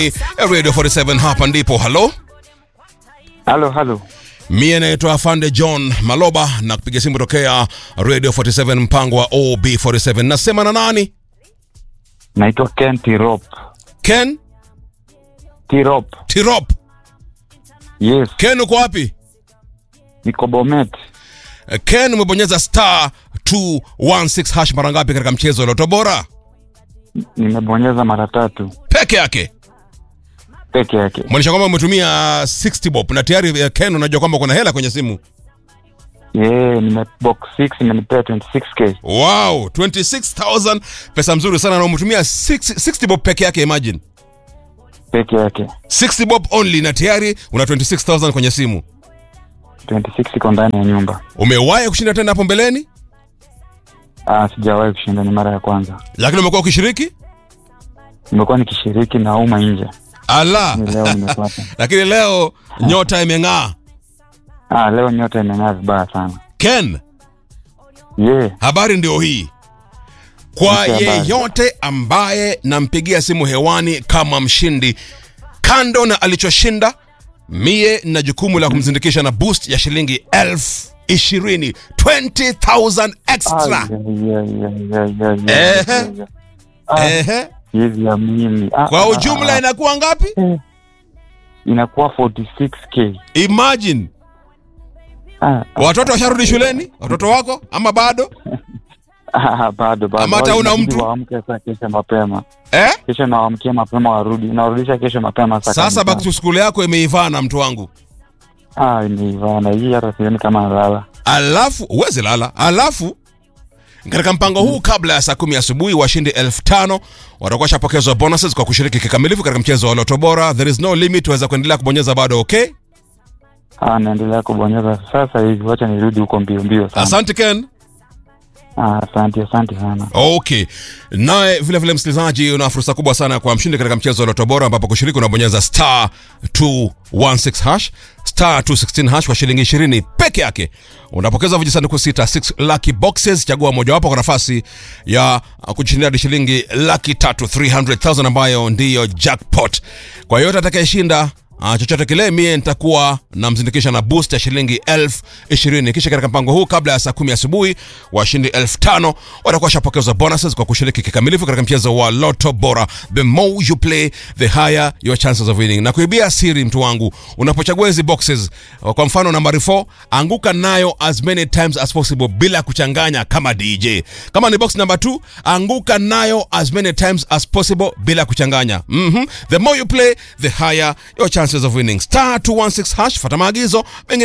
Radio 47 hapa ndipo. Halo, Halo, halo. mie naitwa Afande John Maloba na kupiga simu tokea Radio 47 mpango wa OB47. Nasema na nani? Naitwa Ken Tirop. Ken Tirop. Tirop. Yes, Ken uko wapi? niko Bomet. Eh, Ken umebonyeza star 216 hash mara ngapi katika mchezo wa Loto Bora? Nimebonyeza mara tatu Peke yake. peke yake. Maanisha kwamba umetumia 60 bob na tayari eh, Ken unajua kwamba kuna hela kwenye simu. Yeah, nime box 6 imenipea 26k. Wow, 26000 pesa mzuri sana na umetumia 60 60 bob peke yake imagine. Peke yake. 60 bob only na tayari una 26000 kwenye simu. 26 iko ndani ya nyumba. Umewahi kushinda tena hapo mbeleni? Ah, sijawahi kushinda, ni mara ya kwanza. Lakini umekuwa ukishiriki? Nimekuwa nikishiriki na uma nje. Ala. Ni leo nimepata. Lakini leo nyota imeng'aa. Ah, leo nyota imeng'aa vibaya sana. Ken, Yeah, habari ndio hii. Kwa Nipe habari. yeyote ambaye nampigia simu hewani kama mshindi, kando na alichoshinda, mie na jukumu la kumzindikisha na boost ya shilingi elfu ishirini 20,000 extra. Ehe. Ehe. hivi ya mimi. Ah, Kwa ah, ujumla ah, inakuwa ngapi? eh, inakuwa 46k. Imagine Ah, ah, watoto washarudi shuleni, watoto wako ama bado? ah, bado bado. Ama hata Wao una inabidi mtu? Waamke saa kesho mapema. Eh? Kesho nawaamkia mapema warudi. Nawarudisha kesho mapema saa Sasa kumi back to school yako imeivana mtu wangu. Ah, imeivana hii hata sioni kama nalala. alafu uweze lala alafu katika mpango huu kabla ya saa kumi asubuhi washindi elfu tano watakuwa shapokezwa bonuses kwa kushiriki kikamilifu katika mchezo wa loto bora there is no limit waweza kuendelea kubonyeza bado okay Ah, naendelea kubonyeza sasa hivi. Wacha nirudi huko mbio mbio sana. asante ken Ah, asante asante sana. okay naye vile vile msikilizaji una fursa kubwa sana kwa mshindi katika mchezo wa loto bora ambapo kushiriki unabonyeza star 216 hash star 216 hash kwa shilingi 20 peke yake unapokeza vijisanduku sita 6 lucky boxes chagua mojawapo kwa nafasi ya uh, kujishindia hadi shilingi laki tatu 300000 ambayo ndiyo jackpot kwa yote atakayeshinda Uh, chochote kile mie nitakuwa namzindikisha na boost ya shilingi elfu ishirini kisha katika mpango huu kabla ya saa kumi asubuhi washindi elfu tano watakuwa washapokezwa bonuses kwa kushiriki kikamilifu katika mchezo wa loto bora the more you play the higher your chances of winning na kuibia siri mtu wangu unapochagua hizi boxes uh, kwa mfano nambari 4 anguka nayo as many times as possible bila kuchanganya kama dj kama ni box number 2 anguka nayo as many times as possible bila kuchanganya mm-hmm. the more you play the higher your chances of winning star 216 hash fata maagizo mengine